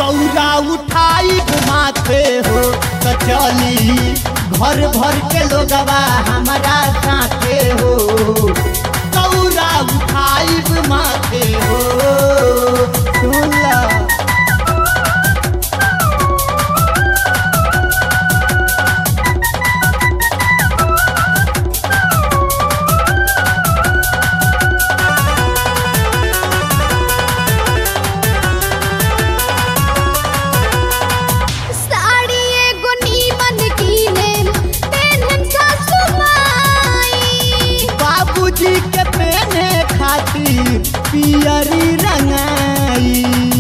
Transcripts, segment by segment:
दौरा उठाई माथे हो तो चली घर भर के लोगवा हमारा साथे हो दौरा उठाई माथे हो सुनला साड़ी एगो नीमन कीने पेन्हन सासु माई बाबूजी के पहने खातिर पियरी रंगाई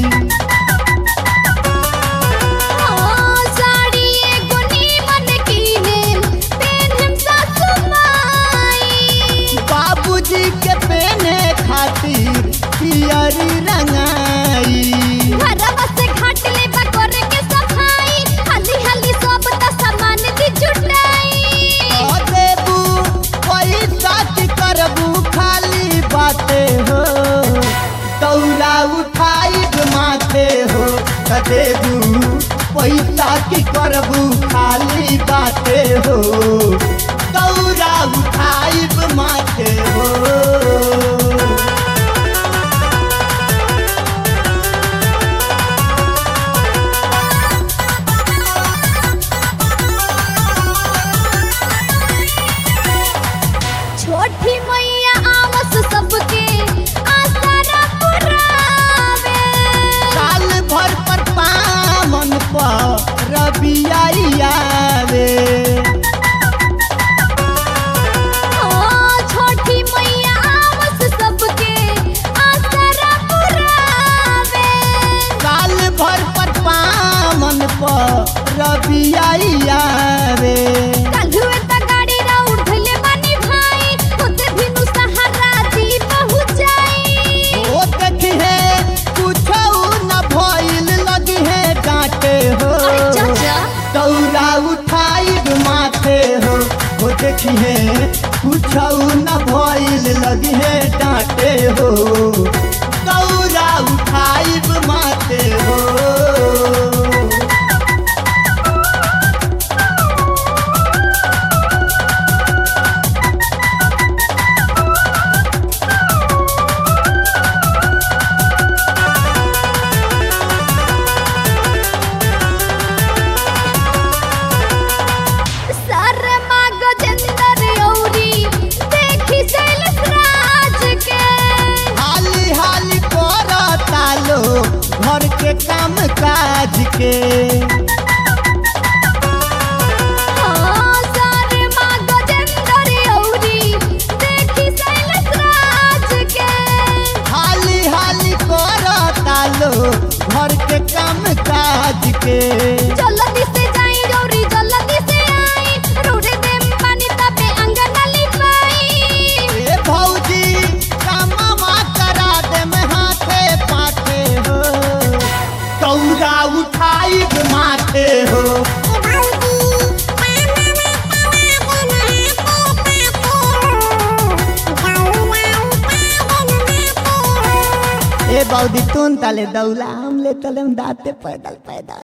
हाँ, साड़ी एगो नीमन कीने पेन्हन सासु माई बाबूजी के पहने खातिर पियरी रंगाई घरवा से घाट ले बकोरे के सफाई हाली हाली सब त सामान दी जुटाई ओ देबू पैसा की करबू खाली बाते हो दौरा उठाई माथे हो त देबू पैसा की करबू खाली बाते हो दौरा उठाई माथे हो छोटी मैया आवस सबके आसरा पुरावे साल भर पर पामन पर रबियावे हाँ, छोटी मैया आवस सबके आसरा पुरावे साल भर पर पामन पर रबियावे काल्हुए त गाड़ी रा उठले बानी भाई खुद भिनु सहारा दी पहुंचाई ओ देखिहे कुछो न भइल लगी है डांटे हो अरे चाचा दौरा उठाई माथे हो ओ देखिहे कुछो न भइल लगी है डांटे हो दौरा उठाई माथे हो शर्मा गजेंद्र औरी देखी शैलेश राज के हाली हाली करता लो घर के काम काज के हाँ, शर्मा गजेंद्र औरी देखी शैलेश राज के हाली हाली करता लो घर के काम काज के जल्दी से जाई औरी जल्दी से आई रोडे देम पानी तबे अंगना लिपाई ए भौजी कामवा करा दे में हाथे पाथे हो दौरा उठाई माथे हो ए बौदी तुन तले दौला हम ले तले दाते पैदल पैदल